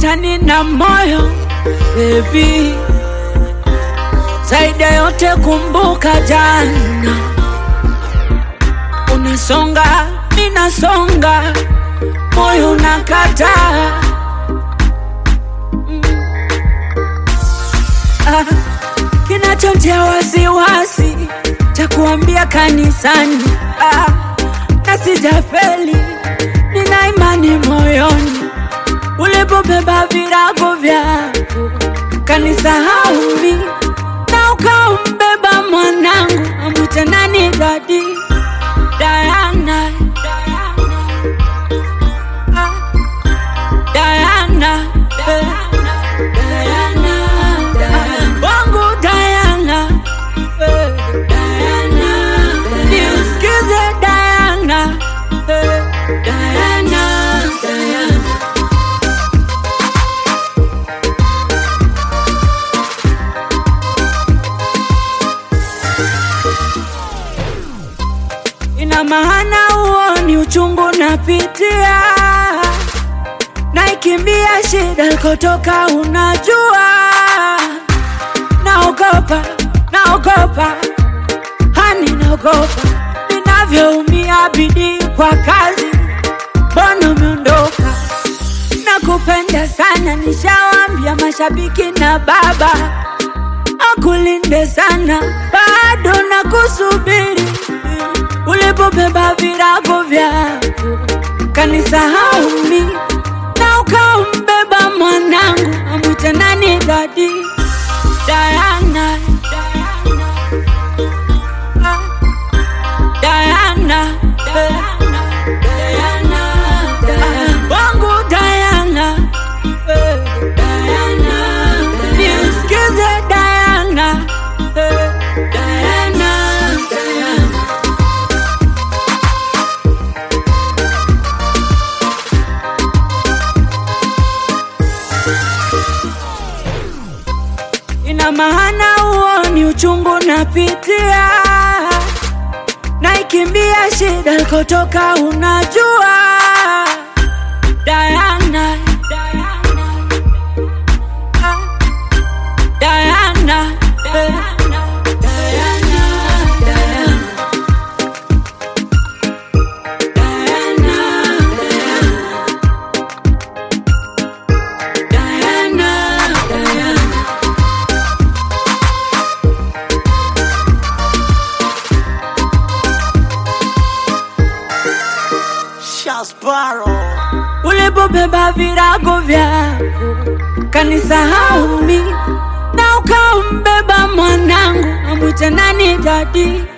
umenikuta nina moyo baby, zaidi ya yote kumbuka jana, unasonga ninasonga, moyo unakataa mm. ah, kinachotia wasiwasi cha kuambia kanisani ah, na sijafeli, nina imani moyoni ulipobeba virago vyako kanisahau mi na ukaumbeba mwanangu amwite nani dadi Diana Ah, Diana eh, Diana Ah, wangu Diana eh, Diana niusikize Diana eh, Diana Diana ina maana huo ni uchungu napitia, naikimbia shida kotoka, unajua naogopa, naogopa, hani naogopa ninavyoumia bidii kwa kazi, mbona umeondoka? Nakupenda sana, nishawambia mashabiki na baba akulinde sana, bado nakusubiri ulipobeba virago vyako kanisahau mi na ukaumbeba mwanangu amwite nani dadi Diana Ah, Diana eh, Diana Ah, wangu Diana eh, Diana niusikize Diana eh, Diana Diana ina maana huo ni uchungu napitia, naikimbia shida kotoka, unajua Diana, Ah, Diana, eh, Diana, Diana. Diana, Diana, Diana. Shasparo ulipobeba virago vyako kanisahau mi na ukaumbeba mwanangu amwite nani dadi